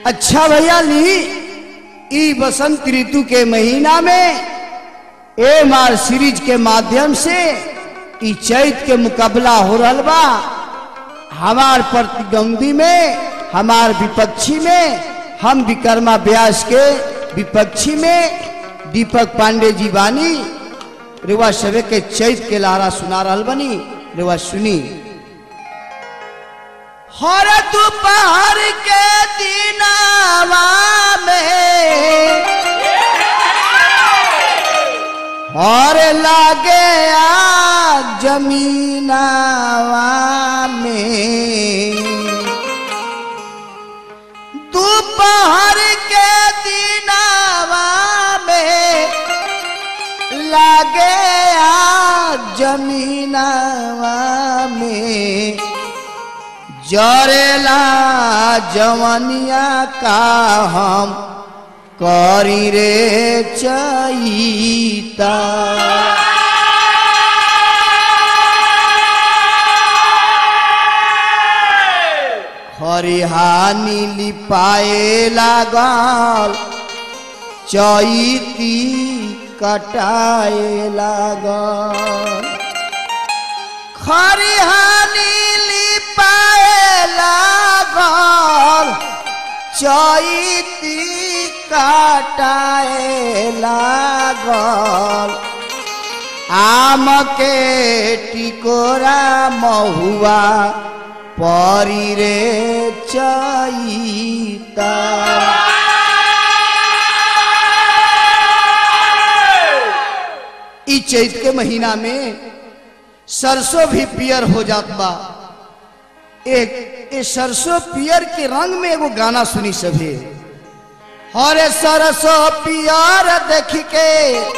अच्छा भैया ली ई बसंत ऋतु के महीना में एम आर सीरीज के माध्यम से ई चैत के मुकाबला हो रहल बा हमार प्रतिद्वंदी में हमार विपक्षी में हम विकर्मा व्यास के विपक्षी में दीपक पांडे जी बानी रेवा सवे के चैत के लारा सुना रहल बनी रेवा सुनी हर दोपहर के दिनावा में और लागे आ जमीनावा में दोपहर के दिनावा में लागे आ जमीनावा में जरेला जवनिया का हम करी रे चईता हरिहानी लिपाए लागल चैती कटाए लागल खरिहानी लिपाए लागल चैती काटाए लागल आम के टिकोरा महुआ परी रे चैता ई चैत के महीना में सरसों भी पियर हो जात बा एक ए सरसों पियर के रंग में एगो गाना सुनी सभी हरे सरसों पियर देख के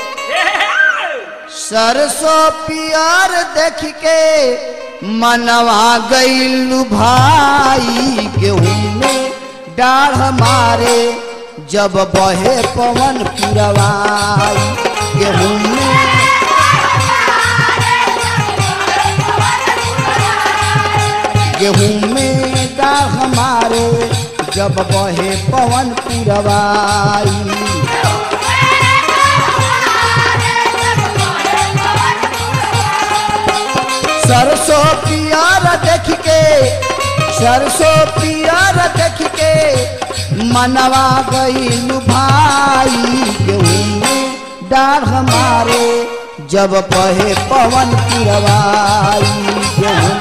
सरसों पियर देख के मनवा गईलू भाई गेहूं में डाढ़ मारे जब बहे पवन पुरवाई गेहूं में गेहूं में डाढ़ हमारे जब बहे पवन पुरवाई सरसों पियर देख के सरसों पियर देख के मनवा गईल भाई गेहूं में डाढ़ हमारे जब बहे पवन पुरवाई गेहूं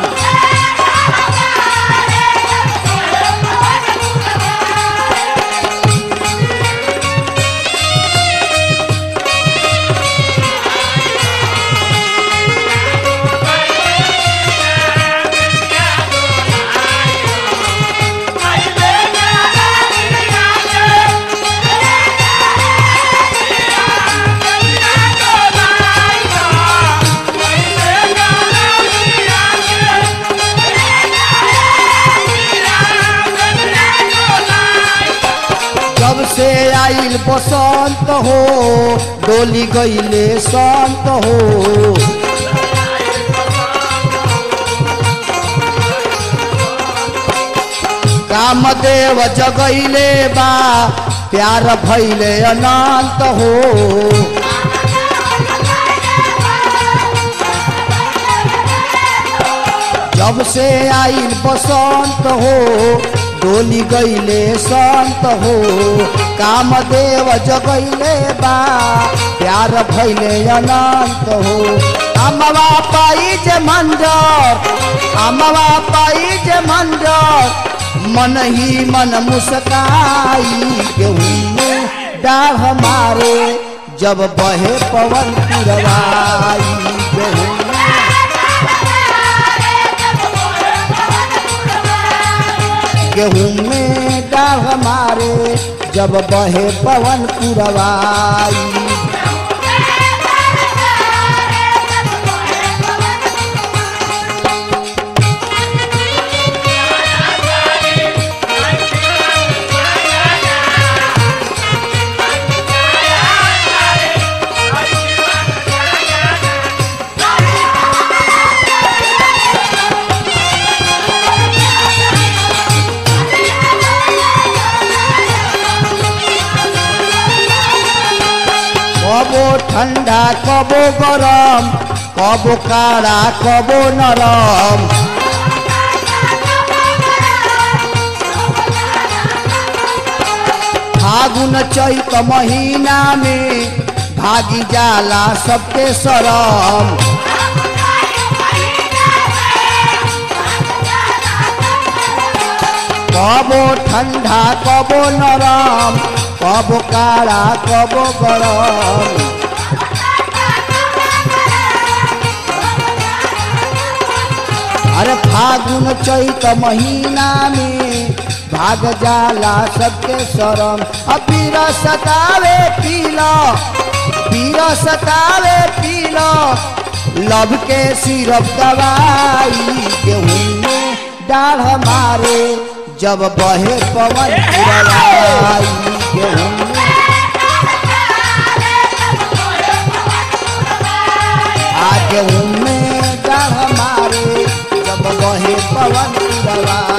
जब से आइल बसंत हो डोली गईले संत हो कामदेव जगैले बा प्यार भैले अनंत हो जब से आइल बसंत हो डोली गईले संत हो कामदेव जगैले बा प्यार भैले अनंत हो अमवा पाई जे मंजर अमवा पाई जे मंजर मन ही मन मुस्काई गेहूं में डाढ़ मारे जब बहे पवन पुरवाई गेहूं गेहूं में डाढ़ मारे जब बहे पवन पुरवाई Thank ठंडा कबो गरम कबो काड़ा कबो नरम फागुन चैत महीना में भागी जाला सबके शरम कबो ठंडा कबो नरम कबो काड़ा कबो गरम अरे फागुन चैत महीना में भाग जाला सबके शरम अब पीर सतावे पीला पीर सतावे पीला लब के सिरप दवाई गेहूं में डाढ़ मारे जब बहे पवन पुरवाई गेहूं में आ गेहूं में डाढ़ मारे जब बहे पवन पुरवाई